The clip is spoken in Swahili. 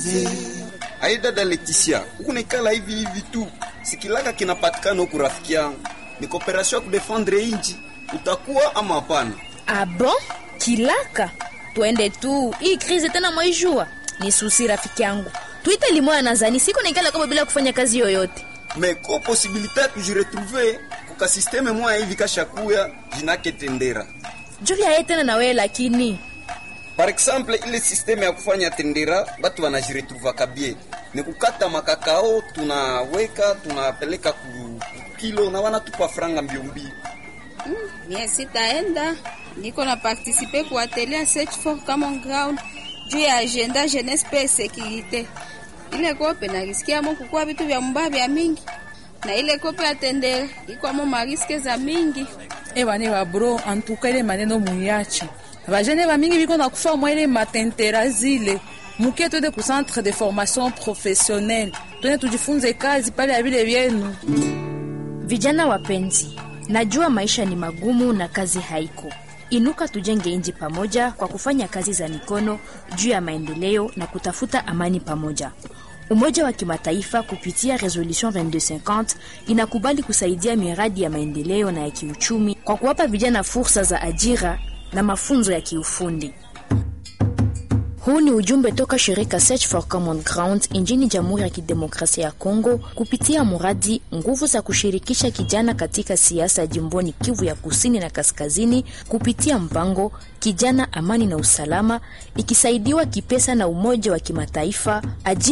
Ai dada Leticia, huku nikala hivi hivi tu, sikilaka kinapatikana huku rafiki yangu, ni kooperasyon ya kudefendre inji, utakuwa ama hapana? Ah bon? Kilaka, twende tu. Hii krizi tena mwaijua ni susi, rafiki yangu. Tuite limoya nazani siko naikala kama bila kufanya kazi yoyote. me ko posibilite ya kujiretrouve kuka sisteme moya hivi kashakuya jinake tendera Julia ye tena na wewe lakini par exemple ile sisteme ya kufanya tendera batu wanajiretrouvaka bie ni kukata makakao tunaweka tunapeleka ku ku kilo na wanatupa franga mbiombio Mie sitaenda, niko na participe ku atelier search for common ground juu ya agenda jeunesse pe securite. Ile kope narisikiamo kukuwa vitu vya mbaya vya mingi, na ile kope ya tendere ikwamo mariske za mingi. ebane babro antuka ile maneno muyache bajene bamingi biko na kufa mwa ile matentera zile mukie twende ku centre de formation professionnelle twende tujifunze kazi pale ya vile vyenu vijana wapenzi, najua maisha ni magumu na kazi haiko. Inuka tujenge inji pamoja kwa kufanya kazi za mikono juu ya maendeleo na kutafuta amani pamoja. Umoja wa Kimataifa kupitia Resolution 2250 inakubali kusaidia miradi ya maendeleo na ya kiuchumi kwa kuwapa vijana fursa za ajira na mafunzo ya kiufundi. Huu ni ujumbe toka shirika Search for Common Ground nchini Jamhuri ya Kidemokrasia ya Kongo kupitia mradi nguvu za kushirikisha kijana katika siasa jimboni Kivu ya Kusini na Kaskazini kupitia mpango Kijana Amani na Usalama ikisaidiwa kipesa na Umoja wa Kimataifa ajili